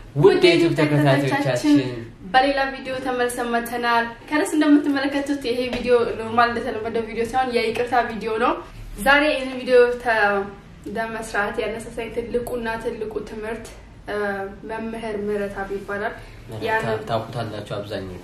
ውድ የዩቱብ ተከታታዮቻችን በሌላ ቪዲዮ ተመልሰን መተናል። ከረስ እንደምትመለከቱት ይሄ ቪዲዮ ኖርማል እንደተለመደው ቪዲዮ ሳይሆን የይቅርታ ቪዲዮ ነው። ዛሬ ይህን ቪዲዮ ለመስራት ያነሳሳኝ ትልቁና ትልቁ ትምህርት መምህር ምህረተአብ ይባላል። ያንን ታውቁታላችሁ አብዛኞቹ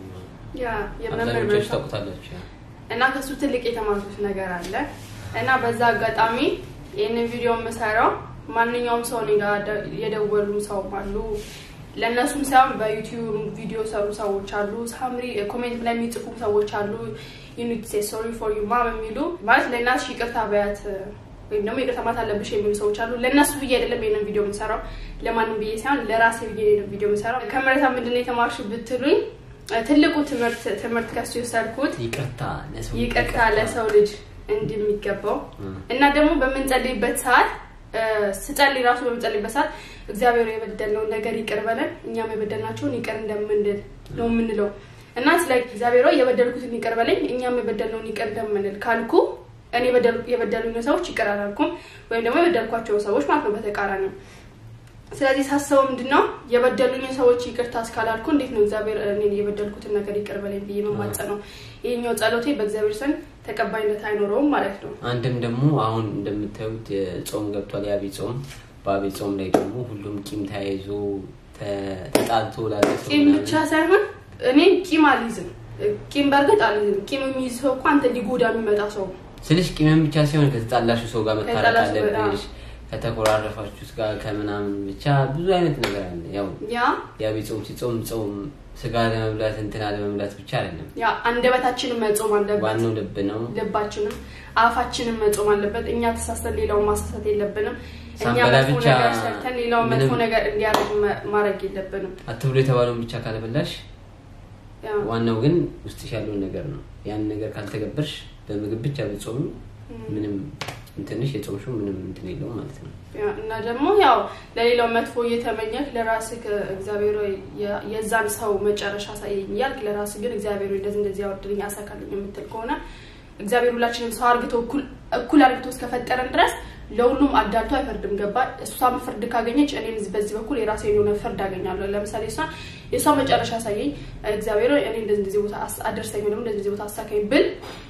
ያ የመምህር አብዛኞቹ ምህረተአብ ታውቁታላችሁ። እና ከሱ ትልቅ የተማርኩት ነገር አለ እና በዛ አጋጣሚ ይህንን ቪዲዮ የምሰራው ማንኛውም ሰው እኔ ጋር ደ- የደወሉ ሰው አሉ። ለእነሱም ሳይሆን በዩቲዩብ ቪዲዮ ሰሩ ሰዎች አሉ። ሳምሪ ኮሜንት ላይ የሚጽፉ ሰዎች አሉ። ዩኒት ሴ ሶሪ ፎር ዩ ማም የሚሉ ማለት ለእናትሽ ይቅርታ በያት ወይም ደግሞ ይቅርታ ማለት አለብሽ የሚሉ ሰዎች አሉ። ለእነሱ ብዬ አይደለም ይህንን ቪዲዮ የምሰራው፣ ለማንም ብዬ ሳይሆን ለራሴ ብዬ ይህንን ቪዲዮ የምሰራው። ከምህረተአብ ምንድን ነው የተማርሽው ብትሉኝ ትልቁ ትምህርት ትምህርት ከሱ የወሰድኩት ይቅርታ ለሰው ይቅርታ ለሰው ልጅ እንደሚገባው እም። እና ደግሞ በምንጸልይበት ሰዓት እ፣ ስጸልይ ራሱ በምንጸልይበት ሰዓት እግዚአብሔር የበደልነውን ነገር ይቅር በለን እኛም የበደልናቸውን ይቅር እንደምንል ነው የምንለው እና ስለ እግዚአብሔር ሆይ የበደልኩትን ይቅር በለኝ እኛም የበደልነውን ይቅር እንደምንል ካልኩ እኔ የበደል- የበደሉኝ ሰዎች ይቅር አላልኩም ወይም ደግሞ የበደልኳቸው ሰዎች ማለት ነው በተቃራኒው ስለዚህ ሳስበው ምንድን ነው የበደሉኝ ሰዎች ይቅርታ እስካላልኩ እንዴት ነው እግዚአብሔር እኔን የበደልኩትን ነገር ይቅር በለኝ ብዬ መማጸነው? ይሄኛው ጸሎቴ በእግዚአብሔር ዘንድ ተቀባይነት አይኖረውም ማለት ነው። አንድም ደግሞ አሁን እንደምታዩት ጾም ገብቷል። የአብይ ጾም በአብይ ጾም ላይ ደግሞ ሁሉም ቂም ተያይዞ ተ- ተጣልቶ ላለ ሰው ቂም ምናምን ብቻ ሳይሆን እኔ ቂም አልይዝም። ቂም በእርግጥ አልይዝም። ቂም የሚይዝ ሰው እኮ አንተ ሊጎዳ የሚመጣ ሰው ነው። ስልሽ ቂምም ብቻ ሲሆን ከተጣላችሁ ሰው ጋር መታረቅ ከተጣላችሁ ጋር፣ አለብሽ። ከተኮራረፋችሁት ጋር ከምናምን ብቻ ብዙ አይነት ነገር አለ። ያው ያ የአብይ ጾም ሲጾም ጾም ስጋ ለመብላት እንትን ለመብላት ብቻ አይደለም። ያ አንደበታችንን መጾም አለበት፣ ዋናው ልብ ነው። ልባችንም አፋችንን መጾም አለበት። እኛ ተሳስተን ሌላውን ማሳሳት የለብንም። እኛ ሳንበላ መጥፎ ብቻ ነገር ሰርተን ሌላውን መጥፎ ምንም- ነገር እንዲያደርግ መ- ማድረግ የለብንም። አትብሎ የተባለውን ብቻ ካልበላሽ ያ ዋናው ግን ውስጥሽ ያለውን ነገር ነው። ያን ነገር ካልተገበርሽ በምግብ ብቻ ብጾሚ ምንም እንትንሽ የጾምሽው ምንም እንትን የለውም ማለት ነው። ያ እና ደግሞ ያው ለሌላው መጥፎ እየተመኘህ ለራስህ እግዚአብሔር ሆይ የ- የዛን ሰው መጨረሻ አሳየኝ እያልክ ለራስህ ግን እግዚአብሔር ሆይ እንደዚህ እንደዚህ ያወርድልኝ አሳካልኝ የምትል ከሆነ እግዚአብሔር ሁላችንም ሰው አርግቶ እኩል እኩል አርግቶ እስከፈጠረን ድረስ ለሁሉም አዳልቶ አይፈርድም። ገባ? እሷም ፍርድ ካገኘች እኔም በዚህ በኩል የራሴ የሆነ ፍርድ አገኛለሁ። ለምሳሌ እሷ የእሷ መጨረሻ አሳየኝ እግዚአብሔር ሆይ እኔ እንደዚህ እንደዚህ ቦታ አስ- አደርሰኝ ወይ ደግሞ እንደዚህ እንደዚህ ቦታ አሳካኝ ብል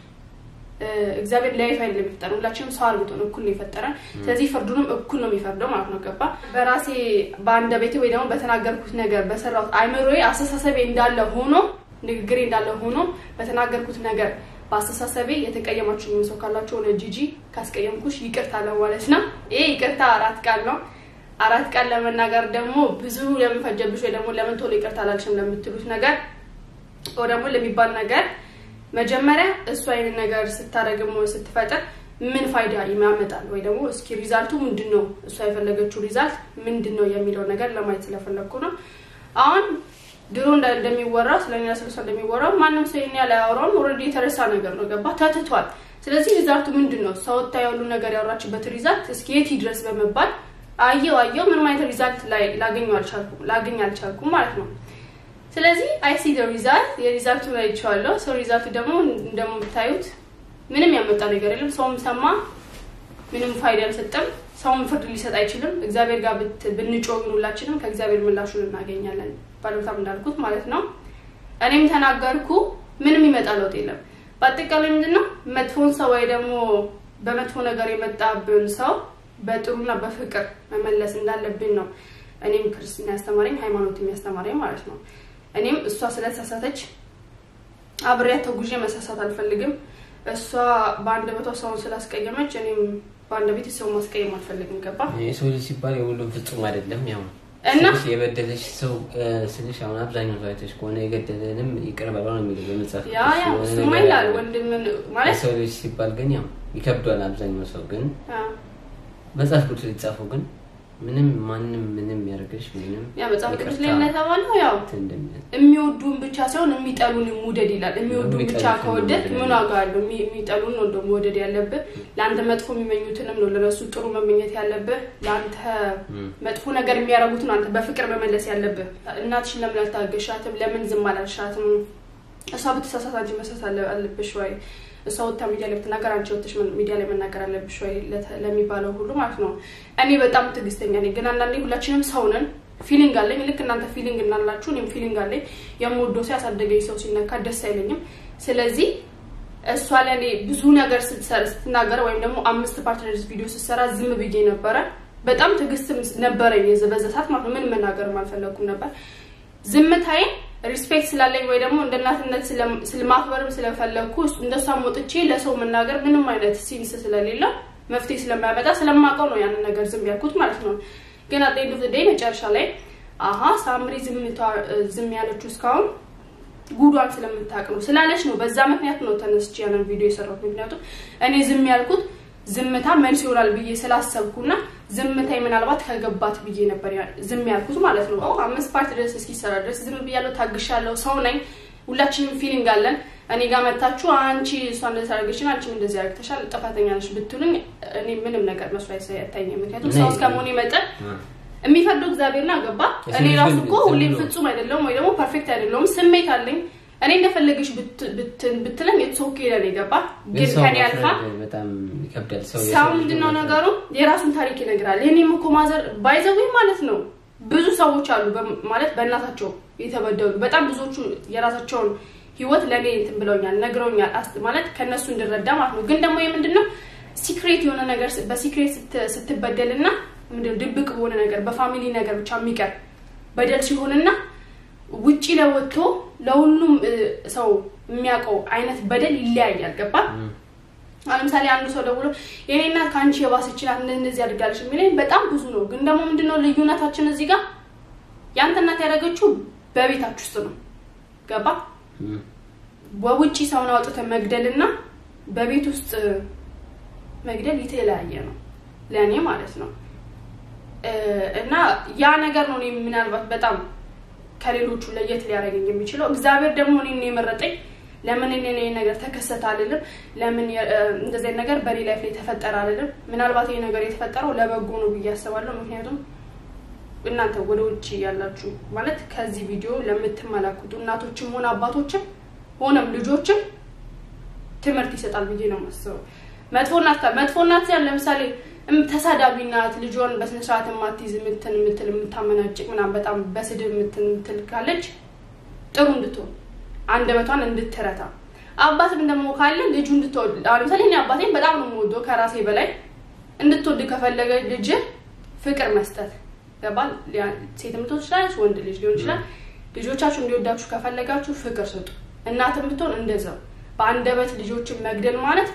እ፣ እግዚአብሔር ለያይት አይደለም የፈጠረን ሁላችንም ሰው አርግቶ ነው እኩል ነው የፈጠረን። ስለዚህ ፍርዱንም እኩል ነው የሚፈርደው ማለት ነው። ገባ በራሴ በአንደበቴ ወይ ደግሞ በተናገርኩት ነገር በሰራሁት አይምሮዬ አስተሳሰቤ እንዳለ ሆኖ ንግግሬ እንዳለ ሆኖ በተናገርኩት ነገር በአስተሳሰቤ የተቀየማችሁ ሰው ካላችሁ ሆነ ጂጂ ካስቀየምኩሽ ይቅርታ ነው ማለት ነው። ይሄ ይቅርታ አራት ቃል ነው። አራት ቃል ለመናገር ደግሞ ብዙ ለምን ፈጀብሽ ወይ ደግሞ ለምን ቶሎ ይቅርታ አላልሽም ለምትሉት ነገር ወይ ደግሞ ለሚባል ነገር መጀመሪያ እሱ አይነት ነገር ስታደርግም ሆነ ስትፈጥር ምን ፋይዳ ያመጣል ወይ ደግሞ እስኪ ሪዛልቱ ምንድን ነው እሷ የፈለገችው ሪዛልት ምንድን ነው የሚለው ነገር ለማየት ስለፈለግኩ ነው። አሁን ድሮ እንደ- እንደሚወራው ስለኛ ስለሷ እንደሚወራው ማንም ሰው ይሄን ያህል አያወራውም። ኦልሬዲ የተረሳ ነገር ነው። ገባ ተትቷል። ስለዚህ ሪዛልቱ ምንድን ነው? ሰው ወጥታ ያሉ ነገር ያወራችበት ሪዛልት እስኪ የት ይድረስ በመባል አየው አየው ምንም አይነት ሪዛልት ላይ ላገኘው አልቻልኩም ላገኝ አልቻልኩም ማለት ነው። ስለዚህ አይ ሲ ሪዛልት የሪዛልቱ ላይ ይቸዋለሁ። ሰው ሪዛልቱ ደግሞ እንደምታዩት ምንም ያመጣ ነገር የለም። ሰውም ሰማ ምንም ፋይዳ አልሰጠም። ሰውም ፍርድ ሊሰጥ አይችልም። እግዚአብሔር ጋር ብት- ብንጮህ ግን ሁላችንም ከእግዚአብሔር ምላሹን እናገኛለን። ባለቤታም እንዳልኩት ማለት ነው። እኔም ተናገርኩ ምንም ይመጣ ለውጥ የለም። በአጠቃላይ ምንድነው መጥፎን ሰው ወይ ደግሞ በመጥፎ ነገር የመጣብን ሰው በጥሩና በፍቅር መመለስ እንዳለብን ነው እኔም ክርስትና ያስተማረኝ ሃይማኖት የሚያስተማረኝ ማለት ነው። እኔም እሷ ስለተሳሳተች አብሬያት ተጉዤ መሳሳት አልፈልግም። እሷ በአንደበቷ ሰውን ስላስቀየመች እኔም በአንደበቴ ሰው ማስቀየም አልፈልግም። ገባ የሰው ልጅ ሲባል የሁሉም ፍጹም አይደለም። ያው እና ስልሽ የበደለሽ ሰው እ፣ ስልሽ አሁን አብዛኛው ሰው አይተሽ ከሆነ የገደለንም ይቅር በለው ነው የሚለው በመጽሐፍ ያ ያ ቅዱስ የሆነ እሱማ ነገር ይላል አለ። ወንድምን ማለት የሰው ልጅ ሲባል ግን ያው ይከብዷል። አብዛኛው ሰው ግን ያ መጽሐፍ ቅዱስ የተጻፈው ግን ምንም ማንም ምንም ያደርግሽ ምንም ያ መጽሐፍ ቅዱስ ይቅርታ ላይ እንደተባለው ያው እንትን እንደሚል የሚወዱን ብቻ ሳይሆን የሚጠሉን ውደድ ይላል። የሚወዱን ብቻ የሚጠሉትን ከወደድ መውደድ ምን ዋጋ አለው? የሚ- የሚጠሉን ነው ደግሞ መውደድ ያለብህ። ለአንተ መጥፎ የሚመኙትንም ነው ለነሱ ጥሩ መመኘት ያለብህ። ለአንተ እም። መጥፎ ነገር የሚያደርጉትን አንተ በፍቅር መመለስ ያለብህ። እናትሽን ለምን አልታገሻትም? ለምን ዝም አላልሻትም? እሷ ብትሳሳት አንቺ መሳሳት አለ- አለብሽ ወይ? እሷ ወጥታ ሚዲያ ላይ ብትናገር አንቺ ወጥተሽ መን- ሚዲያ ላይ መናገር አለብሽ ወይ ለተ- ለሚባለው ሁሉ ማለት ነው። እኔ በጣም ትዕግስተኛ ነኝ፣ ግን አንዳንዴ ሁላችንም ሰው ነን። ፊሊንግ አለኝ። ልክ እናንተ ፊሊንግ እናላችሁ እኔም ፊሊንግ አለኝ። የምወደው ሰው ያሳደገኝ ሰው ሲነካ ደስ አይለኝም። ስለዚህ እሷ ለእኔ ብዙ ነገር ስትናገር ወይም ደግሞ አምስት ፓርትነርስ ቪዲዮ ስትሰራ ዝም ብዬ ነበረ። በጣም ትዕግስትም ነበረኝ በዛ ሰዓት ማለት ነው። ምን መናገርም አልፈለኩም ነበር። ዝምታዬ ሪስፔክት ስላለኝ ወይ ደግሞ እንደ እናትነት ስለማክበርም ስለፈለግኩ እንደሷ ወጥቼ ለሰው መናገር ምንም አይነት ሲንስ ስለሌለው መፍትሄ ስለማያመጣ ስለማውቀው ነው ያንን ነገር ዝም ያልኩት ማለት ነው። ግን አት ኤንድ ኦፍ ዘ ዴይ መጨረሻ ላይ አሀ ሳምሪ ዝም ያለችው እስካሁን ጉዷን ስለምታውቅ ነው ስላለች ነው። በዛ ምክንያት ነው ተነስቼ ያንን ቪዲዮ የሰራሁት። ምክንያቱም እኔ ዝም ያልኩት ዝምታ መልስ ይሆናል ብዬ ስላሰብኩና ዝምታይ ምናልባት ከገባት ብዬ ነበር ዝም ያልኩት ማለት ነው። አምስት ፓርት ድረስ እስኪሰራ ድረስ ዝም ብያለሁ፣ ታግሻለሁ። ሰው ነኝ። ሁላችንም ፊሊንግ አለን። እኔ ጋር መታችሁ አንቺ እሷ እንደዚህ አድርገሽን አንቺ እንደዚህ አድርገሻል ጥፋተኛ ነሽ ብትሉኝ እኔ ምንም ነገር መስሎ አይታየኝም። ምክንያቱም ሰው እስከመሆኔ መጠን የሚፈርደው እግዚአብሔርና ገባ። እኔ ራሱ እኮ ሁሌም ፍጹም አይደለሁም ወይ ደግሞ ፐርፌክት አይደለሁም። ስሜት አለኝ። እኔ እንደፈለገሽ ብትለኝ ኢትስ ኦኬ ለኔ ገባ። ግን ከኔ አልፋ ሰው ምንድነው ነገሩ የራሱን ታሪክ ይነግራል። የኔም እኮ ማዘር ባይዘዊ ማለት ነው ብዙ ሰዎች አሉ ማለት በእናታቸው የተበደሉ በጣም ብዙዎቹ የራሳቸውን ህይወት ለእኔ እንትን ብለውኛል፣ ነግረውኛል ማለት ከእነሱ እንድረዳ ማለት ነው። ግን ደግሞ የምንድነው ሲክሬት የሆነ ነገር በሲክሬት ስትበደልና ምንድነው ድብቅ በሆነ ነገር በፋሚሊ ነገር ብቻ የሚቀር በደል ሲሆንና ውጪ ለወጥቶ ለሁሉም ሰው የሚያውቀው አይነት በደል ይለያያል። ገባ? ለምሳሌ አንዱ ሰው ደውሎ የኔ እናት ከአንቺ የባሰች ናት እንደዚህ አድርጋለች የሚለኝ በጣም ብዙ ነው። ግን ደግሞ ምንድነው ልዩነታችን እዚህ ጋር ያንተ እናት ያደረገችው በቤታችሁ ውስጥ ነው። ገባ? በውጪ ሰውን አውጥተህ መግደልና በቤት ውስጥ መግደል የተለያየ ነው ለእኔ ማለት ነው። እና ያ ነገር ነው ምናልባት በጣም ከሌሎቹ ለየት ሊያደርገኝ የሚችለው። እግዚአብሔር ደግሞ እኔን የመረጠኝ ለምን እኔ ነገር ተከሰተ አልልም። ለምን እንደዚህ ነገር በኔ ላይፍ ላይ ተፈጠረ አልልም። ምናልባት ይህ ነገር የተፈጠረው ለበጎ ነው ብዬ አስባለሁ። ምክንያቱም እናንተ ወደ ውጭ ያላችሁ ማለት ከዚህ ቪዲዮ ለምትመለከቱ እናቶችም ሆነ አባቶችም ሆነም ልጆችም ትምህርት ይሰጣል ብዬ ነው የማስበው። መጥፎ እናት መጥፎ እናት ለምሳሌ ተሳዳቢ ናት፣ ልጇን በስነስርዓት የማትይዝ ምትን ምትል የምታመናጭቅ ምናምን በጣም በስድብ ምትን ምትል ካለች ጥሩ እንድትሆን አንደበቷን እንድትረታ፣ አባትም ደግሞ ካለ ልጁ እንድትወድ አሁን ለምሳሌ እኔ አባቴን በጣም ነው የምወደው ከራሴ በላይ እንድትወድ ከፈለገ ልጅ ፍቅር መስጠት ገባል። ሴትም ልትሆን ትችላለች፣ ወንድ ልጅ ሊሆን ይችላል። ልጆቻችሁ እንዲወዳችሁ ከፈለጋችሁ ፍቅር ስጡ። እናትም ብትሆን እንደዛው። በአንደበት ልጆችን መግደል ማለት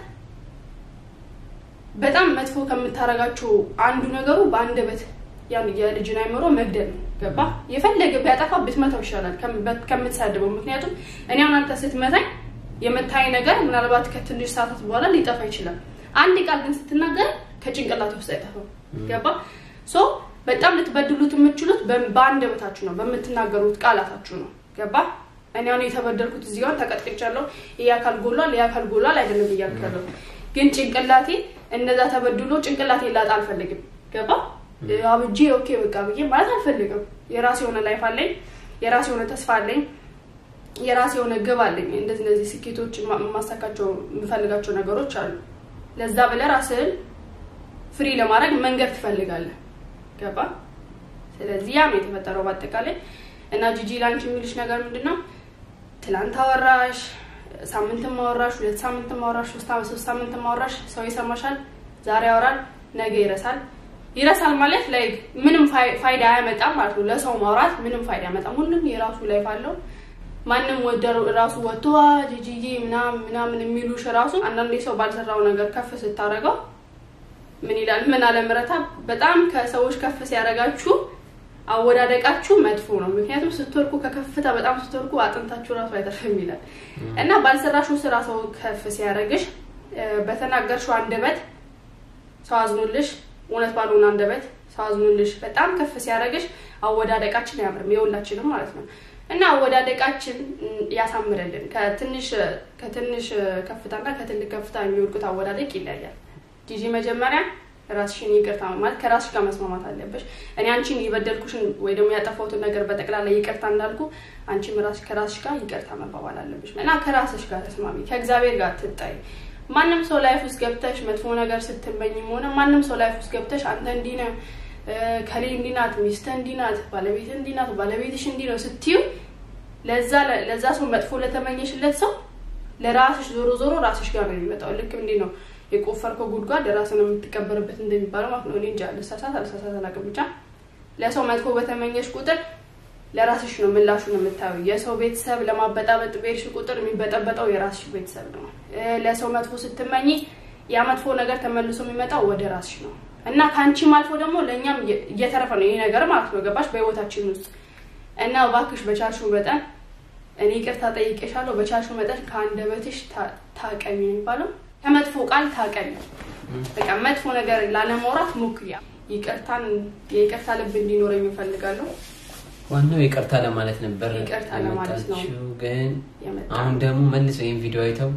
በጣም መጥፎ ከምታረጋቸው አንዱ ነገሩ በአንደበት የልጅን አይምሮ መግደል ነው። ገባ? የፈለገ ቢያጠፋ ብትመታው ይሻላል ከምትሳድበው። ምክንያቱም እኔ አሁን አንተ ስትመታኝ የምታይ ነገር ምናልባት ከትንሽ ሰዓታት በኋላ ሊጠፋ ይችላል። አንድ ቃል ግን ስትናገር ከጭንቅላት ውስጥ አይጠፋም። ገባ? ሶ በጣም ልትበድሉት የምትችሉት በአንደበታችሁ ነው፣ በምትናገሩት ቃላታችሁ ነው። ገባ? እኔ አሁን የተበደልኩት እዚህ ጋር ተቀጥቅጫለሁ፣ ይህ አካል ጎሏል፣ ይህ አካል ጎሏል አይደለም እያልኩ ያለው ግን ጭንቅላቴ እነዛ ተበድሎ ጭንቅላቴ ላጣ አልፈልግም። ገባ አብጄ ኦኬ በቃ ብዬ ማለት አልፈልግም። የራሴ የሆነ ላይፍ አለኝ፣ የራሴ የሆነ ተስፋ አለኝ፣ የራሴ የሆነ ግብ አለኝ። እንደዚህ እንደዚህ ስኬቶች የማሳካቸው የምፈልጋቸው ነገሮች አሉ። ለዛ ብለህ ራስህን ፍሪ ለማድረግ መንገድ ትፈልጋለህ። ገባ ስለዚህ ያ ነው የተፈጠረው በአጠቃላይ እና ጂጂ ላንቺ የሚልሽ ነገር ምንድን ነው? ትላንት አወራሽ ሳምንትም ማወራሽ ሁለት ሳምንት ማወራሽ ሶስት ሳምንት ማወራሽ ሰው ይሰማሻል። ዛሬ ያወራል፣ ነገ ይረሳል። ይረሳል ማለት ላይ ምንም ፋይዳ አያመጣም ማለት ነው። ለሰው ማውራት ምንም ፋይዳ አያመጣም። ሁሉም የራሱ ላይፍ አለው። ማንም ወደ ራሱ ወጥቶ ጂጂዬ ምናምን ምናምን የሚሉሽ ራሱ አንዳንዴ ሰው ባልሰራው ነገር ከፍ ስታደርገው ምን ይላል? ምን አለ ምረታ በጣም ከሰዎች ከፍ ሲያደርጋችሁ አወዳደቃችሁ መጥፎ ነው። ምክንያቱም ስትወርቁ ከከፍታ በጣም ስትወርቁ አጥንታችሁ ራሱ አይተርፍም ይላል እና ባልሰራሽው ስራ ሰው ከፍ ሲያደርግሽ በተናገርሽው አንደበት ሰው አዝኖልሽ፣ እውነት ባልሆነ አንደበት ሰው አዝኖልሽ በጣም ከፍ ሲያደርግሽ አወዳደቃችን አያምርም፣ የሁላችንም ማለት ነው እና አወዳደቃችን ያሳምረልን። ከትንሽ ከትንሽ ከፍታና ከትልቅ ከፍታ የሚወድቁት አወዳደቅ ይለያል። ጂጂ መጀመሪያ ራስሽን ይቅርታ ማለት ከራስሽ ጋር መስማማት አለበሽ። እኔ አንቺን የበደልኩሽን ወይ ደግሞ ያጠፋሁትን ነገር በጠቅላላ ይቅርታ እንዳልኩ አንቺም ራስሽ ከራስሽ ጋር ይቅርታ መባባል አለበሽ እና ከራስሽ ጋር ተስማሚ፣ ከእግዚአብሔር ጋር ትጣይ። ማንም ሰው ላይፍ ውስጥ ገብተሽ መጥፎ ነገር ስትመኝም ሆነ ማንም ሰው ላይፍ ውስጥ ገብተሽ አንተ እንዲህ ነህ ከሌ እንዲህ ናት፣ ሚስትህ እንዲህ ናት፣ ባለቤትህ እንዲህ ናት፣ ባለቤትሽ እንዲህ ነው ስትዩ ለዛ ለዛ ሰው መጥፎ ለተመኘሽለት ሰው ለራስሽ ዞሮ ዞሮ ራስሽ ጋር ነው የሚመጣው። ልክ እንዲህ ነው የቆፈርከው ጉድጓድ ራስህ ነው የምትቀበርበት እንደሚባለው ማለት ነው። እኔ እንጃ ልሳሳት አልሳሳት አላውቅም። ብቻ ለሰው መጥፎ በተመኘሽ ቁጥር ለራስሽ ነው ምላሹን የምታዩ። የሰው ቤተሰብ ለማበጣበጥ በሄድሽ ቁጥር የሚበጠበጠው የራስሽ ቤተሰብ ነው። ለሰው መጥፎ ስትመኝ ያ መጥፎ ነገር ተመልሶ የሚመጣው ወደ ራስሽ ነው እና ከአንቺም አልፎ ደግሞ ለእኛም እየተረፈ ነው ይህ ነገር ማለት ነው። ገባሽ? በህይወታችን ውስጥ እና እባክሽ በቻልሽው መጠን እኔ ይቅርታ ጠይቄሻለሁ፣ በቻልሽው መጠን ከአንደበትሽ ታቀሚ ነው የሚባለው ከመጥፎ ቃል ታቀሚ። በቃ መጥፎ ነገር ላለማውራት ሞክሪ። ይቅርታን የይቅርታ ልብ እንዲኖረኝ እፈልጋለሁ። ዋናው ይቅርታ ለማለት ነበር ይቅርታ ለማለት ነው የመጣችው። ግን የመጣው። አሁን ደግሞ መልሰው ይህን ቪዲዮ አይተው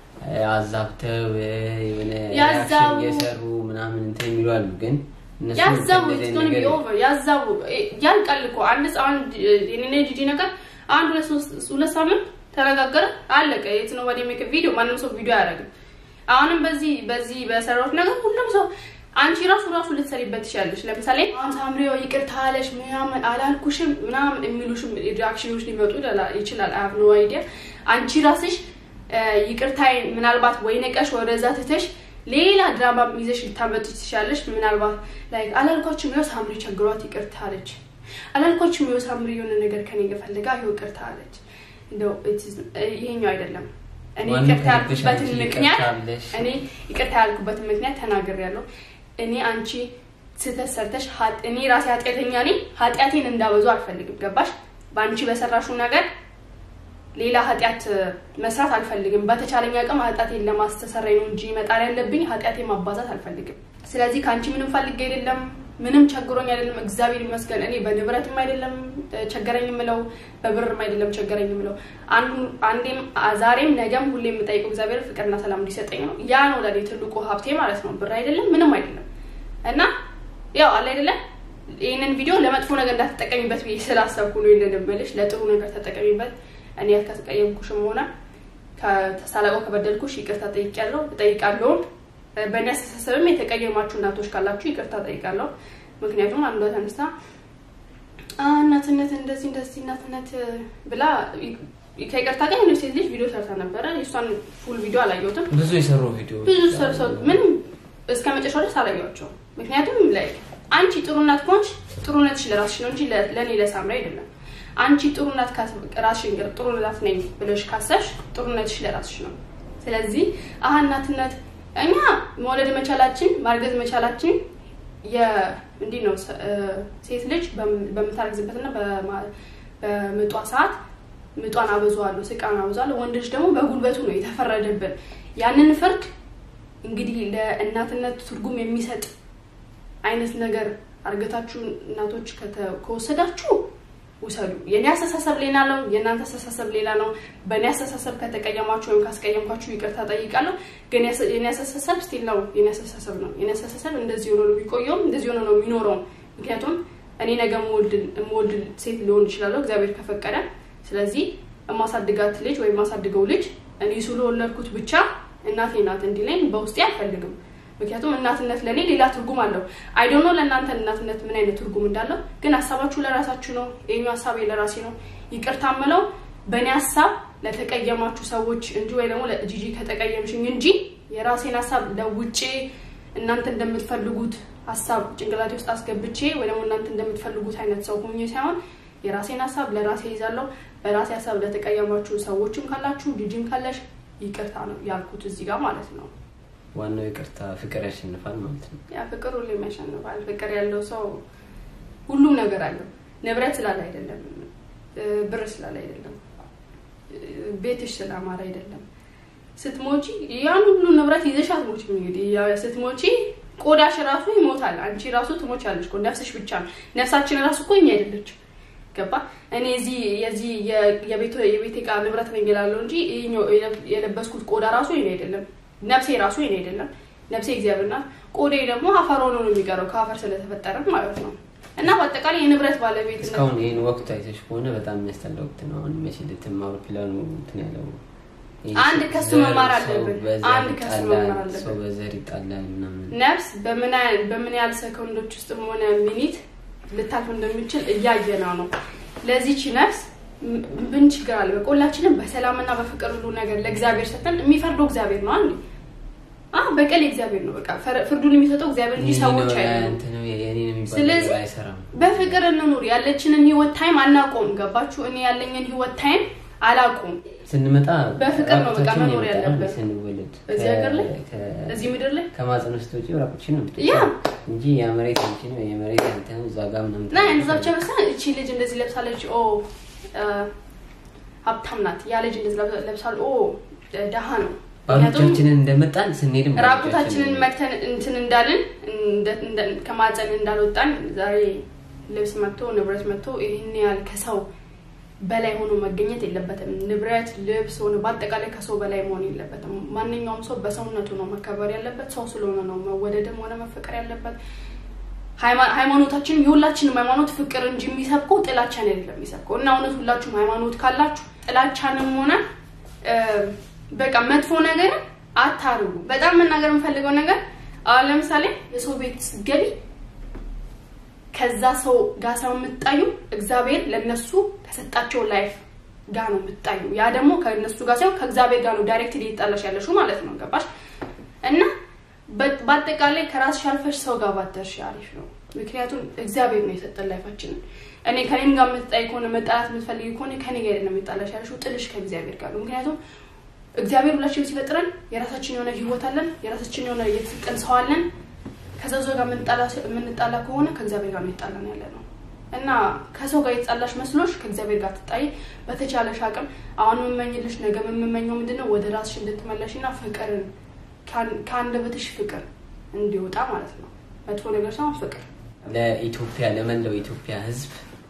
አዛብተው የሆነ ያዛቡ። reaction እየሰሩ ምናምን እንትን የሚሉ አሉ። ግን እነሱ ያዛቡ እንደዚህ ኢትስ ጎን ቢ ነገር- ኦቨር ያዛቡ ያልቃል እኮ አንድ ሰ- አንድ የኔ ጂጂ ነገር አንድ ሁለት ሶስት ሁለት ሳምንት ተነጋገረ አለቀ። የት ነው ወደ ሜክ ቪዲዮ ማንም ሰው ቪዲዮ አያደርግም። አሁንም በዚህ በዚህ በሰራሁት ነገር ሁሉም ሰው አንቺ ራሱ ራሱ ልትሰሪበት ትችላለች። ለምሳሌ አሁን ሳምሪዮ ይቅርታ አለሽ ምናምን አላልኩሽም ምናምን የሚሉሽም ሪአክሽኖች ሊመጡ ይችላል። አይ ሃቭ ኖ አይዲያ አንቺ ራስሽ ይቅርታዬን ምናልባት ወይ ነቀሽ ወደዛ ትተሽ ሌላ ድራማ ይዘሽ ልታመጡ ትችላለሽ። ምናልባት ላይ አላልኳችም ይኸው ሳምሪ ቸግሯት ይቅርታ አለች፣ አላልኳችም ይኸው ሳምሪ የሆነ ነገር ከኔ ፈልጋ ይኸው ይቅርታ አለች። እንደው it is- ይሄኛው አይደለም። እኔ ዋናው ይቅርታ ከልብሽ ያልኩበትን አንቺ ምክንያት ይቅርታ አለሽ። እኔ ይቅርታ ያልኩበትን ምክንያት ተናግሬያለሁ። እኔ አንቺ ስህተት ሰርተሽ ኃጢ- እኔ ራሴ ኃጢአተኛ ነኝ። ኃጢአቴን እንዳበዙ አልፈልግም። ገባሽ? በአንቺ በሰራሽው ነገር ሌላ ኃጢአት መስራት አልፈልግም። በተቻለኝ አቅም ኃጢአቴን ለማስተሰረይ ነው እንጂ መጣር ያለብኝ ኃጢአቴን ማባዛት አልፈልግም። ስለዚህ ከአንቺ ምንም ፈልጌ አይደለም፣ ምንም ቸግሮኝ አይደለም። እግዚአብሔር ይመስገን እኔ በንብረትም አይደለም እ፣ ቸገረኝ የምለው በብርም አይደለም ቸገረኝ የምለው አንዱ- አንዴም አ- ዛሬም ነገም ሁሌ የምጠይቀው እግዚአብሔር ፍቅርና ሰላም እንዲሰጠኝ ነው። ያ ነው ለእኔ ትልቁ ሀብቴ ማለት ነው። ብር አይደለም ምንም አይደለም። እና ያው አለ አይደለም ይህንን ቪዲዮ ለመጥፎ ነገር እንዳትጠቀሚበት ብዬ ስላሰብኩ ነው ይህንን የምልሽ። ለጥሩ ነገር ተጠቀሚበት። እኔ ከተቀየምኩሽም ሆነ ከተሳላቀው ከበደልኩሽ ይቅርታ ጠይቄያለሁ እጠይቃለሁም። በእኔ አስተሳሰብም የተቀየማችሁ እናቶች ካላችሁ ይቅርታ ጠይቃለሁ። ምክንያቱም አንዷ ተነስታ "አ፣ እናትነት እንደዚህ እንደዚህ እናትነት ብላ ከይቅርታ ጋር የሆነች ሴት ልጅ ቪዲዮ ሰርታ ነበረ። የእሷን ፉል ቪዲዮ አላየሁትም። ብዙ የሰሩ ቪዲዮ ብዙ ሰው ምንም እስከ መጨረሻው ድረስ አላየኋቸውም። ምክንያቱም ላይ አንቺ ጥሩ እናት ከሆንሽ ጥሩነትሽ ለራስሽ ነው እንጂ ለ- ለእኔ ለሳምራ አይደለም። አንቺ ጥሩ እናት ካስ- ራስሽን ገር- ጥሩ እናት ነኝ ብለሽ ካሰብሽ ጥሩነትሽ ለራስሽ ነው። ስለዚህ አሀ እናትነት እኛ መውለድ መቻላችን ማርገዝ መቻላችን የ- እንዲህ ነው ሰ- እ፣ ሴት ልጅ በም- በምታረግዝበትና በማ- በምጧ ሰዓት ምጧን አበዛዋለሁ፣ ስቃን አበዛዋለሁ። ወንድ ልጅ ደግሞ በጉልበቱ ነው የተፈረደብን። ያንን ፍርድ እንግዲህ ለእናትነት ትርጉም የሚሰጥ አይነት ነገር አርገታችሁ እናቶች ከተ- ከወሰዳችሁ ውሰዱ። የኔ አስተሳሰብ ሌላ ነው፣ የእናንተ አስተሳሰብ ሌላ ነው። በእኔ አስተሳሰብ ከተቀየማችሁ ወይም ካስቀየምኳችሁ ይቅርታ ጠይቃለሁ። ግን ያስ- የኔ አስተሳሰብ ስቲል ነው፣ የኔ አስተሳሰብ ነው። የኔ አስተሳሰብ እንደዚህ ሆኖ ነው የሚቆየውም፣ እንደዚህ ሆኖ ነው የሚኖረውም። ምክንያቱም እኔ ነገ የምወልድ ሴት ሊሆን ይችላለሁ እግዚአብሔር ከፈቀደ። ስለዚህ የማሳድጋት ልጅ ወይም የማሳድገው ልጅ እኔ ስለወለድኩት ብቻ እናቴ ናት እንዲለኝ በውስጤ አልፈልግም። ምክንያቱም እናትነት ለእኔ ሌላ ትርጉም አለው። አይዶኖ ለእናንተ እናትነት ምን አይነት ትርጉም እንዳለው ግን ሀሳባችሁ ለራሳችሁ ነው። ይህኛው ሀሳቤ ለራሴ ነው። ይቅርታ ምለው በእኔ ሀሳብ ለተቀየማችሁ ሰዎች እንጂ ወይ ደግሞ ለጂጂ ከተቀየምሽኝ እንጂ የራሴን ሀሳብ ለውጬ እናንተ እንደምትፈልጉት ሀሳብ ጭንቅላቴ ውስጥ አስገብቼ ወይ ደግሞ እናንተ እንደምትፈልጉት አይነት ሰው ሆኜ ሳይሆን የራሴን ሀሳብ ለራሴ ይዛለሁ። በራሴ ሀሳብ ለተቀየማችሁ ሰዎችም ካላችሁ ጂጂም ካለሽ ይቅርታ ነው ያልኩት እዚህ ጋር ማለት ነው። ዋናው ይቅርታ ፍቅር ያሸንፋል ማለት ነው። ያ ፍቅር ሁሌም ያሸንፋል። ፍቅር ያለው ሰው ሁሉም ነገር አለው። ንብረት ስላለ አይደለም፣ እ፣ ብር ስላለ አይደለም፣ እ፣ ቤትሽ ስላማረ አይደለም። ስትሞቺ ያን ሁሉ ንብረት ይዘሽ አትሞቺም። እንግዲህ ያው ስትሞቺ ቆዳሽ ራሱ ይሞታል። አንቺ ራሱ ትሞቻለሽ እኮ ነፍስሽ ብቻ ነው። ነፍሳችን ራሱ እኮ እኛ አይደለችም። ገባ እኔ እዚህ የዚህ የ- የቤት የቤት ዕቃ ንብረት ነኝ እላለሁ እንጂ ይኸኛው የለብ- የለበስኩት ቆዳ ራሱ የኔ አይደለም። ነፍሴ ራሱ የኔ አይደለም። ነፍሴ እግዚአብሔር ናት። ቆዳዬ ደግሞ አፈር ሆኖ ነው የሚቀረው ከአፈር ስለተፈጠረ ማለት ነው። እና በአጠቃላይ የንብረት ባለቤት እስካሁን ይህን ወቅት አይተሽ ከሆነ በጣም የሚያስጠላ ወቅት ነው። አሁን መቼ ልትም አውሮፕላኑ እንትን ያለው ይሄ አንድ ሰው ከሱ ዘር- መማር ሰው አለብን። በዘር አንድ ከሱ ይጣላል፣ መማር አለብን። ሰው በዘር ይጣላል ምናምን ነፍስ በምን ያህል በምን ያህል ሰከንዶች ውስጥም ሆነ ሚኒት ልታልፍ እንደሚችል እያየነው ነው። ለዚች ነፍስ ም- ምን ችግር አለ? በቃ ሁላችንም በሰላምና በፍቅር ሁሉ ነገር ለእግዚአብሔር ሰጥተን የሚፈርደው እግዚአብሔር ነው። አንዴ አዎ በቀል እግዚአብሔር ነው። በቃ ፈረ- ፍርዱን የሚሰጠው እግዚአብሔር እንጂ ሰዎች አይደሉም። የኔን የሚባል ስለዚህ ነገር አይሰራም። በፍቅር እንኑር። ያለችንን ህይወት ታይም አናቆም። ገባችሁ? እኔ ያለኝን ህይወት ታይም አላቆም። ስንመጣ በፍቅር ነው በቃ ራቁታችንን መኖር የመጣነው ያለብን። ስንወለድ እዚህ ሀገር ላይ ከ- እዚህ ምድር ላይ ከማፀን ውስጥ ውጪ ራቁትሽን ነው ያ የምትወጪው እንጂ ያ መሬት አንቺ ነው የመሬት አንተ ነው እዛ ጋር ምናምን እና እንደዛ ብቻ መሰለህ እቺ ልጅ እንደዚህ ለብሳለች፣ ኦ እ፣ ሀብታም ናት። ያ ልጅ እንደዚህ ለብሳ- ለብሳል፣ ኦ ደሃ ነው። ምክንያቱም ባሎቻችንን እንደመጣን ስንሄድም ራቁታችንን መተን እንትን እንዳልን እንደ- እንደ- ከማፀን እንዳልወጣን ዛሬ ልብስ መጥቶ ንብረት መጥቶ ይህን ያህል ከሰው በላይ ሆኖ መገኘት የለበትም። ንብረት፣ ልብስ ሆነ በአጠቃላይ ከሰው በላይ መሆን የለበትም። ማንኛውም ሰው በሰውነቱ ነው መከበር ያለበት። ሰው ስለሆነ ነው መወደድም ሆነ መፈቀር ያለበት። ሃይማ- ሃይማኖታችን የሁላችንም ሃይማኖት ፍቅር እንጂ የሚሰብከው ጥላቻን አይደለም የሚሰብከው እና እውነት ሁላችሁም ሃይማኖት ካላችሁ ጥላቻንም ሆነ እ፣ በቃ መጥፎ ነገርን አታርጉ። በጣም መናገር የምፈልገው ነገር አሁን ለምሳሌ የሰው ቤት ስትገቢ ከዛ ሰው ጋር ሰው የምትጣዩ እግዚአብሔር ለነሱ ከሰጣቸው ላይፍ ጋር ነው የምትጣዩ። ያ ደግሞ ከነሱ ጋር ሳይሆን ከእግዚአብሔር ጋር ነው ዳይሬክት ሊጣላሽ ያለሽው ማለት ነው። ገባሽ? እና በ- በአጠቃላይ ከራስሽ አልፈሽ ሰው ጋር ባተርሽ አሪፍ ነው። ምክንያቱም እግዚአብሔር ነው የሰጠን ላይፋችንን። እኔ ከኔም ጋር የምትጣይ ከሆነ መጣላት የምትፈልጊ ከሆነ ከኔ ጋር ነው የሚጣላሽ ያለሽው፣ ጥልሽ ከእግዚአብሔር ጋር ነው። ምክንያቱም እግዚአብሔር ሁላችንም ሲፈጥረን የራሳችን የሆነ ህይወት አለን፣ የራሳችን የሆነ የተሰጠን ሰው አለን። ከዛ ሰው ጋር የምንጣላ- የምንጣላ ከሆነ ከእግዚአብሔር ጋር ነው የጣላን ያለ ነው እና ከሰው ጋር የተጣላሽ መስሎሽ ከእግዚአብሔር ጋር ትጣይ። በተቻለሽ አቅም አሁን የምመኝልሽ ነገ የምመኘው ምንድነው ወደ ራስሽ እንድትመለሽ እና ፍቅርን ከአን- ከአንደበትሽ ፍቅር እንዲወጣ ማለት ነው። መጥፎ ነገር ሳይሆን ፍቅር ለኢትዮጵያ ለመላው ኢትዮጵያ ህዝብ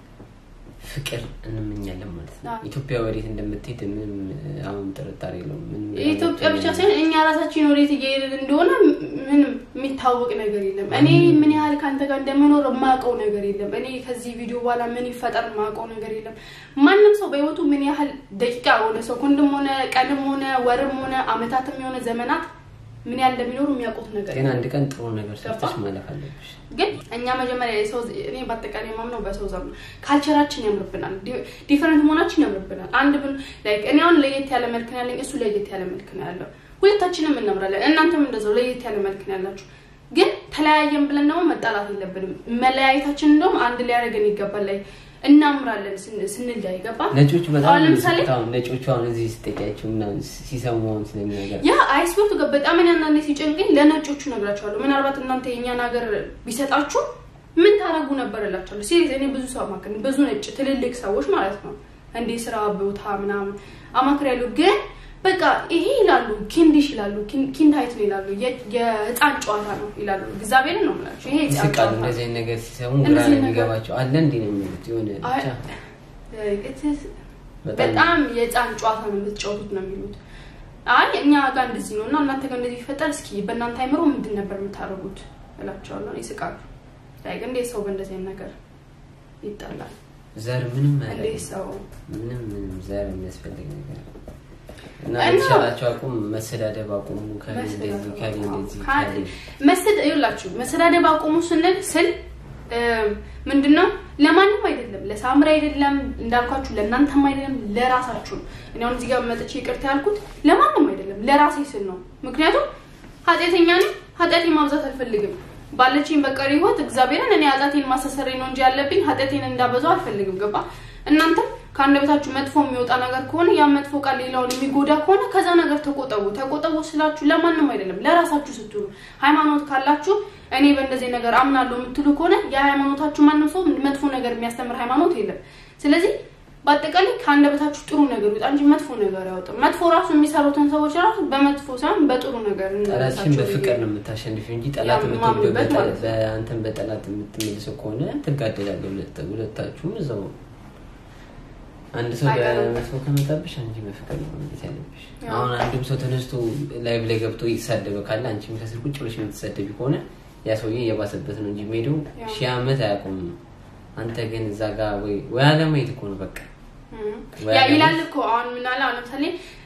ፍቅር እንመኛለን ማለት ነው። አዎ። ኢትዮጵያ ወዴት እንደምትሄድ ምንም አሁን ጥርጣሬ የለውም። ምንም የኢትዮጵያ ብቻ ሳይሆን እኛ ራሳችን ወዴት እየሄድን እንደሆነ ምንም የሚታወቅ ነገር የለም። እኔ ምን ያህል ከአንተ ጋር እንደምኖር የማውቀው ነገር የለም። እኔ ከዚህ ቪዲዮ በኋላ ምን ይፈጠር የማውቀው ነገር የለም። ማንም ሰው በህይወቱ ምን ያህል ደቂቃ ሆነ ሰኮንድም ሆነ ቀንም ሆነ ወርም ሆነ አመታትም የሆነ ዘመናት ምን ያህል እንደሚኖሩ የሚያውቁት ነገር ግን አንድ ቀን ጥሩ ነገር ሰርተሽ ገባ? ማለፍ አለብሽ። ግን እኛ መጀመሪያ የሰው እኔ በአጠቃላይ የማምነው በሰው ዘር ነው። ካልቸራችን ያምርብናል፣ ዲፈረንት መሆናችን ያምርብናል። አንድ ብን ላይክ እኔ አሁን ለየት ያለ መልክ ነው ያለኝ፣ እሱ ለየት ያለ መልክ ነው ያለው። ሁለታችንም እናምራለን፣ እናንተም እንደዛው ለየት ያለ መልክ ነው ያላችሁ። ግን ተለያየን ብለን ደግሞ መጣላት የለብንም። መለያየታችን እንደውም አንድ ሊያደርገን ይገባል። ላይ እናምራለን ስን- ስንለያይ ገባ ነጮቹ በጣም አሁን ለምሳሌ አሁን ነጮቹ አሁን እዚህ ስጠቂያቸው ምናምን ሲሰሙ አሁን ስለሚነገር ያ አይስቤቱ ጋር በጣም እኔ አንዳንዴ ሲጨንቀኝ ለነጮቹ ነግራቸዋለሁ። ምናልባት እናንተ የእኛን ሀገር ቢሰጣችሁ ምን ታደርጉ ነበር እላቸዋለሁ። ሲሪየስ እኔ ብዙ ሰው አማክር ብዙ ነጭ ትልልቅ ሰዎች ማለት ነው እንዴ ስራ ቦታ ምናምን አማክር ያሉ ግን በቃ ይሄ ይላሉ ኪንዲሽ ይላሉ ኪን- ኪንዳይት ነው ይላሉ የ- የህፃን ጨዋታ ነው ይላሉ። እግዚአብሔርን ነው የምላቸው ይሄ የህፃን ይስቃሉ። ጨዋታ ነው። እንደዚህ አይነት ነገር ሲሰሙ ግራ እንደዚህ ነው ነገር- የሚገባቸው። አለ እንዲህ ነው የሚሉት የሆነ አይ- ብቻ It- በጣም በጣም የህፃን ጨዋታ ነው የምትጫወቱት ነው የሚሉት። አይ እኛ ጋር እንደዚህ ነው እና እናንተ ጋር እንደዚህ ይፈጠር፣ እስኪ በእናንተ አይምሮ ምንድን ነበር የምታደርጉት እላቸዋለሁ። ይስቃሉ። ላይክ እንዴት ሰው በእንደዚህ አይነት ነገር ይጣላል? ዘር ምንም እንዴት አያደርግም። ሰው ምንም ምንም ዘር የሚያስፈልግ ነገር እና እና- የተሻላቸው አቁም መሰዳደብ አቁሙ። ከሌ እንደዚህ ከሌ እንደዚህ ከሌ መስድ ይላችሁ መሰዳደብ አቁሙ ስንል ስል ምንድነው ለማንም አይደለም፣ ለሳምሪ አይደለም፣ እንዳልኳችሁ ለእናንተም አይደለም፣ ለራሳችሁ ነው። እኔ አሁን እዚህ ጋር መጥቼ ይቅርታ ያልኩት ለማንም አይደለም፣ ለራሴ ስል ነው። ምክንያቱም ኃጢአተኛ ነኝ፣ ኃጢአቴን ማብዛት አልፈልግም። ባለችኝ በቀሪ ህይወት እግዚአብሔርን እኔ ኃጢአቴን ማሳሰሬ ነው እንጂ ያለብኝ ኃጢአቴን እንዳበዛው አልፈልግም። ገባ? እናንተም ከአንደበታችሁ መጥፎ የሚወጣ ነገር ከሆነ ያ መጥፎ ቃል ሌላውን የሚጎዳ ከሆነ ከዛ ነገር ተቆጠቡ። ተቆጠቡ ስላችሁ ለማንም አይደለም ለራሳችሁ ስትሉ። ሃይማኖት ካላችሁ እኔ በእንደዚህ ነገር አምናለሁ የምትሉ ከሆነ የሃይማኖታችሁ ማንም ሰው መጥፎ ነገር የሚያስተምር ሃይማኖት የለም። ስለዚህ በአጠቃላይ ከአንደበታችሁ ጥሩ ነገር ይወጣ እንጂ መጥፎ ነገር አይወጣም። መጥፎ ራሱ የሚሰሩትን ሰዎች ራሱ በመጥፎ ሳይሆን በጥሩ ነገር ጠላትሽን እንመልሳቸው በፍቅር ብዬ ነው የምታሸንፊው እንጂ ጠላት ያ የምትወደው ማምንበት በጠ- ማለት ነው። በአንተን በጠላት የምትመልሰው ከሆነ ትጋደላለህ። ሁለት- ሁለታችሁም እዛው አንድ ሰው አይቀርም። በመጥፎ ከመጣብሽ አንቺ በፍቅር ነው ማለት ያለብሽ። ያው። አሁን አንድም ሰው ተነስቶ ላይቭ ላይ ገብቶ እየተሳደበ ካለ አንቺም ከስር ቁጭ ብለሽ የምትሳደቢ ከሆነ ያ ሰውዬ እየባሰበት ነው እንጂ የሚሄደው ያው። ሺህ ዓመት አያቆምም። አንተ ግን እዛ ጋር ወይ ወይ አለማየት እኮ ነው በቃ እም። ወይ ያ ደግሞ- ይላል እኮ አሁን ምን አለ አሁን ለምሳሌ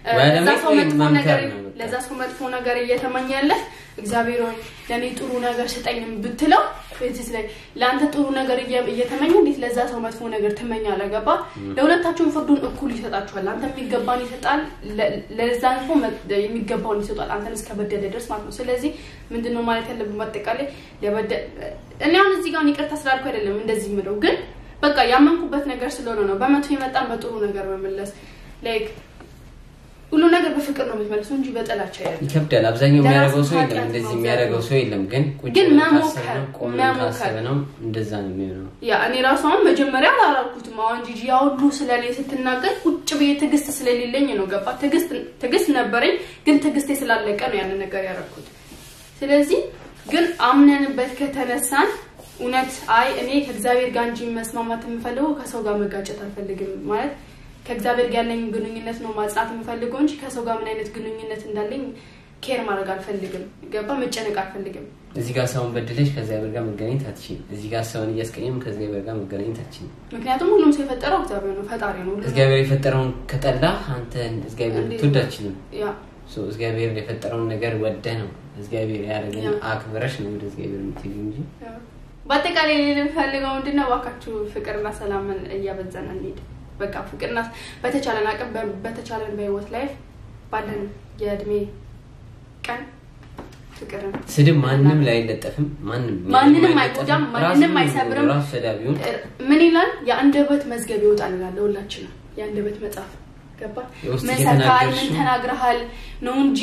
ወይ ለዛ ደግሞ ሰው መጥፎ መምከር ነገር ነው በቃ። ለዛ ሰው መጥፎ ነገር እየተመኘለህ እግዚአብሔር ሆይ ለእኔ ጥሩ ነገር ስጠኝ ብትለው ቤትስ ላይ ለአንተ ጥሩ ነገር እየ- እየተመኘ እንዴት ለዛ ሰው መጥፎ ነገር ትመኛለህ? ገባ? ለሁለታችሁም ፍርዱን እኩል ይሰጣችኋል። አንተ የሚገባን ይሰጣል፣ ለ- ለዛ ሰው መ- የሚገባውን ይሰጣል። አንተን እስከ በደለ ድረስ ማለት ነው። ስለዚህ ምንድን ነው ማለት ያለብን በአጠቃላይ ለበደ- እኔ አሁን እዚህ ጋር ይቅርታ ስላልኩ አይደለም እንደዚህ የምለው ግን በቃ ያመንኩበት ነገር ስለሆነ ነው። በመጥፎ የመጣን በጥሩ ነገር መመለስ ላይክ ሁሉ ነገር በፍቅር ነው የምትመልሰው እንጂ በጥላቻ አይደለም። ይከብዳል። አብዛኛው ለራሱ የሚያደርገው ሰው ኃጢአት የለም፣ እንደዚህ ነው የሚያደርገው እግዚአብሔር ሰው የለም። ግን ቁጭ ግን ብለን መሞከር፣ ካሰብነው ቆመን መሞከር። ካሰብነው እንደዛ ነው የሚሆነው። ያ እኔ ራሱ አሁን መጀመሪያ አላላልኩትም። አሁን ጂጂ ያ ሁሉ ስለ እኔ ስትናገር ቁጭ ብዬ ትዕግስት ስለሌለኝ ነው ገባ። ትዕግስት ትዕግስት ነበረኝ፣ ግን ትዕግስቴ ስላለቀ ነው ያንን ነገር ያደረኩት። ስለዚህ ግን አምነንበት ከተነሳን እውነት አይ እኔ ከእግዚአብሔር ጋር እንጂ መስማማት የምፈልገው ከሰው ጋር መጋጨት አልፈልግም ማለት ከእግዚአብሔር ጋር ያለኝ ግንኙነት ነው ማጽናት የምፈልገው እንጂ ከሰው ጋር ምን አይነት ግንኙነት እንዳለኝ ኬር ማድረግ አልፈልግም። ገባ መጨነቅ አልፈልግም። እዚህ ጋር ሰውን በድለሽ ከእግዚአብሔር ጋር መገናኘት አትችይም። እዚህ ጋር ሰውን እያስቀየም ከእግዚአብሔር ጋር መገናኘት አትችይም። ምክንያቱም ሁሉም ሰው የፈጠረው እግዚአብሔር ነው፣ ፈጣሪ ነው። ሁሉም እግዚአብሔር የፈጠረውን ከጠላ አንተን እግዚአብሔር እንዴት ልትወድ ነው? አትችልም። ያ ሶ እግዚአብሔር የፈጠረውን ነገር ወደ ነው እግዚአብሔር ያደረገን ያ። አክብረሽ ነው ወደ እግዚአብሔር የምትሄጂው እንጂ በአጠቃላይ የምፈልገው ምንድነው እባካችሁ ፍቅርና ሰላምን እያበዛን እንሂድ። በቃ ፍቅርና በተቻለን አቅም በ- በተቻለን በህይወት ላይ ባለን የእድሜ ቀን ፍቅርን ስድብ ማንም ላይ አይለጠፍም። ማንም ማንንም አይለጠፍም። አይጎዳም፣ ራሱ ማንንም አይሰብርም። ራሱ ሰዳቢውን ምን ይላል? የአንደበት መዝገብ ይወጣል ይላል። ሁላችንም የአንደበት መጽሐፍ ገባ የውስጥ ምን ሰርተሃል፣ ምን የተናገርሽው ተናግረሃል ነው እንጂ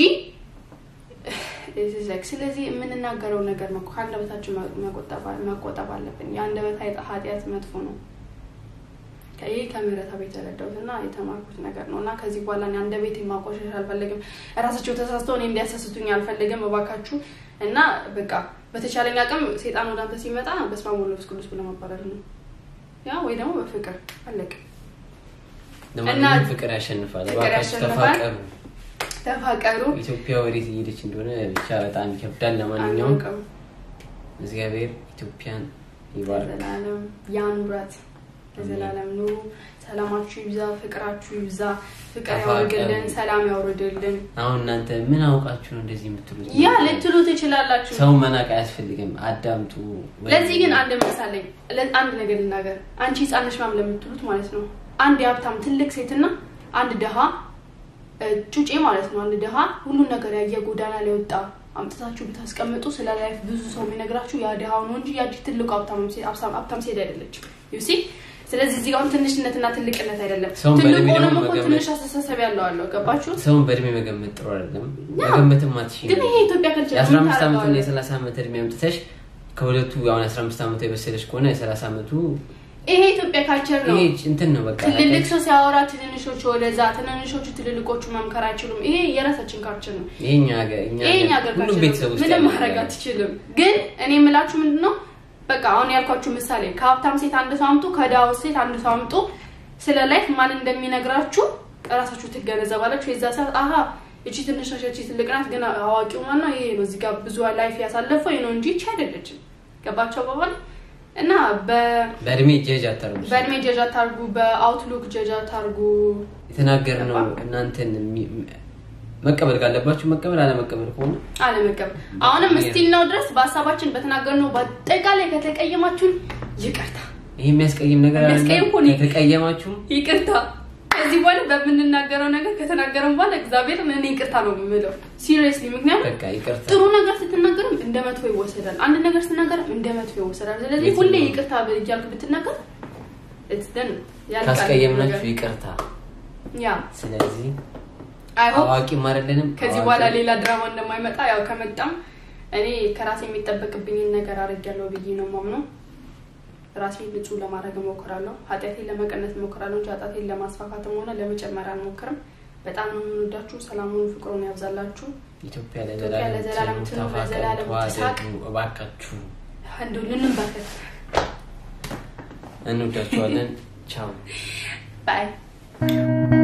It's like ስለዚህ የምንናገረው ነገር ነው ከአንደበታችን መቆጠብ መቆጠብ አለብን። የአንደበት ኃጢ- ኃጢአት መጥፎ ነው። ይህ ከምሕረት ቤት የተረዳሁት እና የተማርኩት ነገር ነው እና ከዚህ በኋላ እኔ አንደበቴ ማቆሸሽ አልፈልግም። እራሳቸው ተሳስተው እኔ እንዲያሳስቱኝ አልፈልግም። እባካችሁ እና በቃ በተቻለኝ አቅም ሴጣን ወደ አንተ ሲመጣ በስመ አብ ወወልድ ወመንፈስ ቅዱስ ብለህ ማባረር ነው ያ ወይ ደግሞ በፍቅር አለቅ ለማንኛውም እና- ፍቅር ያሸንፋል። ፍቅር እባካችሁ ያሸንፋል። ተፋቀሩ። ተፋቀሩ። ኢትዮጵያ ወዴት እየሄደች እንደሆነ ብቻ በጣም ይከብዳል። ለማንኛውም አናውቅም። እግዚአብሔር ኢትዮጵያን ይባርክ። ለዘላለም ያኑራት። ለዘላለም ኑሩ። ሰላማችሁ ይብዛ፣ ፍቅራችሁ ይብዛ። ፍቅር ተፋቀሩ። ያውርድልን፣ ሰላም ያውርድልን። አሁን እናንተ ምን አውቃችሁ ነው እንደዚህ የምትሉት? ያ ልትሉ ትችላላችሁ። ሰው መናቅ አያስፈልግም። አዳምጡ። ወይ- ለዚህ ግን አንድ ምሳሌ ለ- አንድ ነገር ልናገር። አንቺ ህፃን ነሽ ምናምን ለምትሉት ማለት ነው አንድ የሀብታም ትልቅ ሴትና አንድ ድሃ እ፣ ጩጬ ማለት ነው። አንድ ድሃ ሁሉን ነገር ያየ ጎዳና ላይ ወጣ አምጥታችሁ ብታስቀምጡ ስለ ላይፍ ብዙ ሰው የሚነግራችሁ ያ ድሃው ነው እንጂ ያቺ ትልቁ ሀብታም ሴ- ሀብታም- ሀብታም ሴት አይደለችም። ዩሲ ስለዚህ እዚህ ጋር አሁን ትንሽነትና ትልቅነት አይደለም። ሰውን ትልቁ በእድሜ ደግሞ ሆኖም እኮ መገመት- ትንሽ አስተሳሰብ ያለው አለው። ገባችሁ? ሰውን በእድሜ መገመት ጥሩ አይደለም። መገመትም አትችይም። ግን ይሄ ኢትዮጵያ ከልቸር የአስራ አምስት ዓመትና የሰላሳ ዓመት እድሜ አምጥተሽ ከሁለቱ አሁን የአስራ አምስት ዓመቱ የበሰለች ከሆነ የሰላሳ ዓመቱ ይሄ ኢትዮጵያ ካልቸር ነው። ይሄ እንትን ነው በቃ ትልልቅ ሰው ሲያወራ ትንንሾቹ ወደዛ፣ ትንንሾቹ ትልልቆቹ መምከር አይችሉም። ይሄ የራሳችን ካልቸር ነው። ይሄኛ ሀገር እኛ ይሄ እኛ ሀገር ሀገር ሁሉም ካልቸር ቤተሰብ ነው። ውስጥ ምንም ያለ ማድረግ ነገር ነው። አትችልም። ግን እኔ የምላችሁ ምንድን ነው በቃ አሁን ያልኳችሁ ምሳሌ ከሀብታም ሴት አንድ ሰው አምጡ፣ ከድሃው ሴት አንድ ሰው አምጡ። ስለ ላይፍ ማን እንደሚነግራችሁ እራሳችሁ ትገነዘባላችሁ። የዛ ሰዓት አሀ እቺ ትንሽ ነች፣ እቺ ትልቅ ናት፣ ግን አዋቂው ማን ነው? ይሄ ነው። እዚህ ጋር ብዙ ላይፍ ያሳለፈው ይሄ ነው እንጂ እቺ አይደለችም። ገባቸው በኋላ እና በ በእድሜ ጀጅ አታርጉ። በእድሜ ጀጅ አታርጉ፣ በአውትሉክ ጀጅ አታርጉ። የተናገርነው እናንተን የሚ- መቀበል ካለባችሁ መቀበል፣ አለመቀበል ከሆነ አለመቀበል አሁንም ስቲል ነው ድረስ በሀሳባችን በተናገርነው በአጠቃላይ ከተቀየማችሁን ይቅርታ ይህ የሚያስቀይም ነገር አለ። የሚያስቀይም እኮ ነው። ከተቀየማችሁ ይቅርታ። ከዚህ በኋላ በምንናገረው ነገር ከተናገረን በኋላ እግዚአብሔር እኔ ይቅርታ ነው የምለው ሲሪየስሊ። ምክንያቱም በቃ ይቅርታ። ጥሩ ነገር ስትናገርም እንደ መጥፎ ይወሰዳል፣ አንድ ነገር ስትናገርም እንደ መጥፎ ይወሰዳል። ስለዚህ የትም ሁሌ ነው። ይቅርታ እያልክ ብትናገር it's done። ያልቃል ካስቀየምናችሁ ነገር። ይቅርታ። ያ ስለዚህ አይ ሆፕ አዋቂም አይደለንም። ከዚህ አዋቂ- በኋላ ሌላ ድራማ እንደማይመጣ ያው ከመጣም እኔ ከራሴ የሚጠበቅብኝን ነገር አድርጊያለሁ ብዬ ነው ማምነው። ራሴን ንጹህ ለማድረግ እሞክራለሁ። ኃጢአቴን ለመቀነስ እሞክራለሁ እንጂ ኃጢአቴን ለማስፋፋትም ሆነ ለመጨመር አልሞክርም። በጣም ነው የምንወዳችሁ። ሰላሙን ፍቅሩን ያብዛላችሁ። ኢትዮጵያ ኢትዮጵያ ለዘላለም ለዘላለም ትኑር፣ ተፋቀሩ፣ ለዘላለም ትሳቅ። ተዋደዱ። እባካችሁ እንደው ልንባከት እንወዳችኋለን። ቻው ባይ